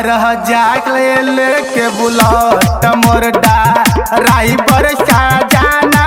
घर जाके लेके बुलट मोर राई पर जाना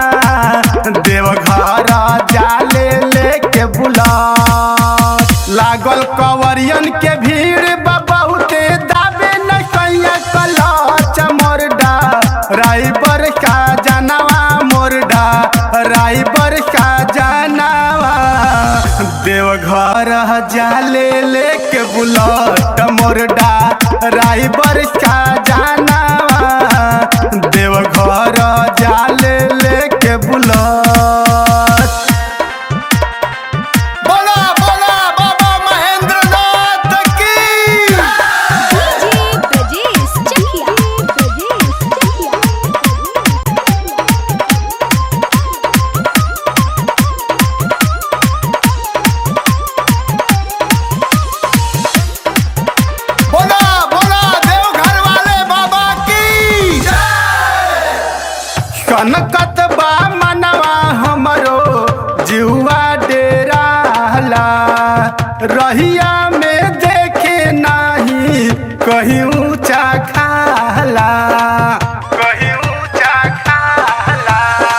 देवघर जाले लेके बुलट लागल कवरियन के भीड़ बा बहुते दाबे न कैया कलच मोर राई पर जानवा मोर राई पर जानवा देवघर जाले लेके बुलट मोरडा राई बरसा जानवा देवघर जाले लेके बुलट बोला बोला बाबा महेंद्र नाथ की डीजे ब्रजेश चकिया ब्रजेश बोला बोला देवघर वाले बाबा की कनकत बा मनवा हमरो जुआ डेराला रहिया में देखे नाही कहीं ऊंचा खाला कहीं ऊंचा खाला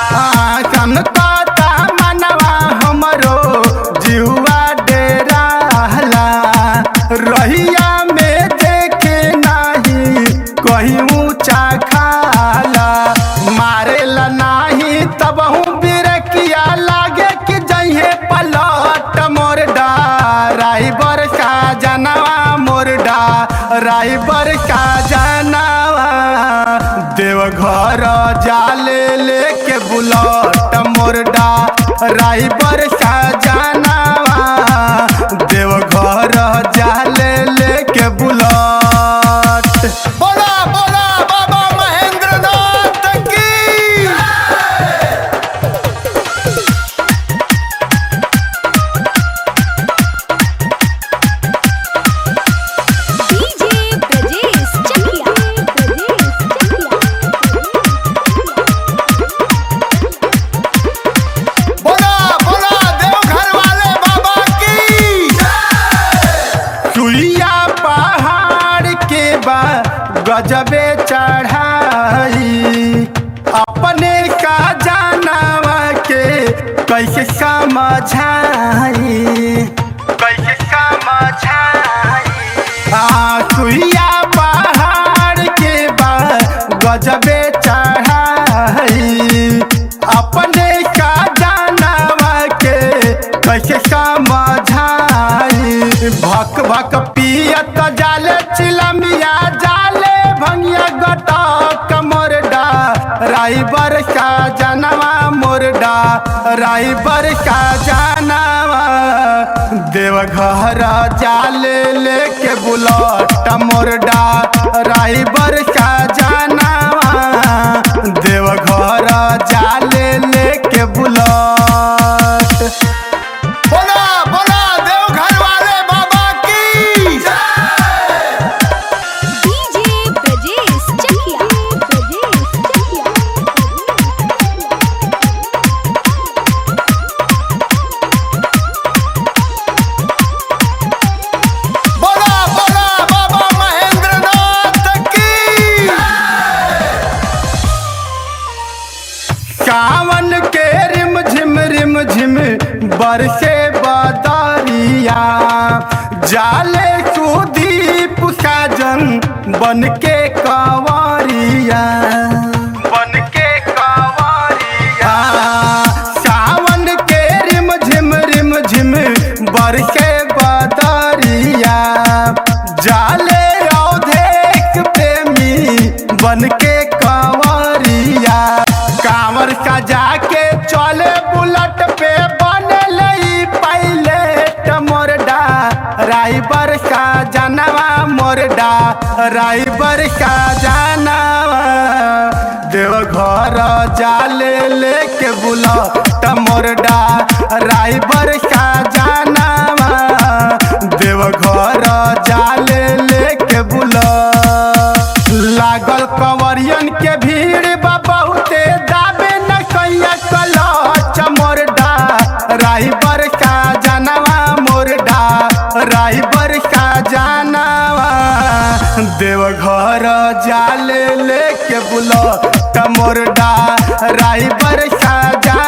कनकत मनवा हमरो जुआ डेराला रहिया में देखे नाही कहीं ऊंचा खाला मारेला नाही तब हूँ बिरकिया लागे कि जइहे पलट मोर राई बरसा जनवा मोर राई बरसा जनवा देवघर जाले लेके बुलट मोर राई बरसा जनवा देवघर जाले लेके बुलट बोला बोला बाबा महेंद्र नाथ की डीजे ब्रजेश चकिया ब्रजेश बोला बोला देवघर वाले बाबा की चुलिया पहाड़ के बा गजबे चढ़ाई अपने का जानवा के कैसे समझाई कैसे समझाई आ सुइया पहाड़ के बा गजबे चढ़ाई अपने का जानवा के कैसे समझाई भक भक पियत जाले चिलमिया जाले भंगिया गटक मोरडा राई बरसा जानवा मोरडा राई बरसा जानवा देवघर जाले लेके बुलट मोरडा राई बरसा जानवा देवघर जाले लेके बुलट बोला बोला देवघर वाले बाबा की डीजे ब्रजेश चकिया ब्रजेश बोला बोला बाबा महेंद्र नाथ की सावन के रिम झिम रिम झिम बरसे बदरिया जाले सुदीप साजन बन के कंवरिया बन के कंवरिया सावन के रिम झिम रिम झिम बरसे बदरिया जाले औधेक प्रेमी बन के कंवरिया कांवर सजा के चले बुलट पे बन लई पहले मोरडा राई बरसा जानवा मोरडा राई बरसा जानवा देवघर जाले लेके बुलट मोरडा राई बरसा जानवा देवघर जाले लेके बुलट लागल कंवरियन के भीड़ बा बहुते दाबे न कैया कलच मोरडा राई बरसा जानवा मोरडा राई बरसा जानवा देवघर जाले लेके बुलो तमोर राई पर साजा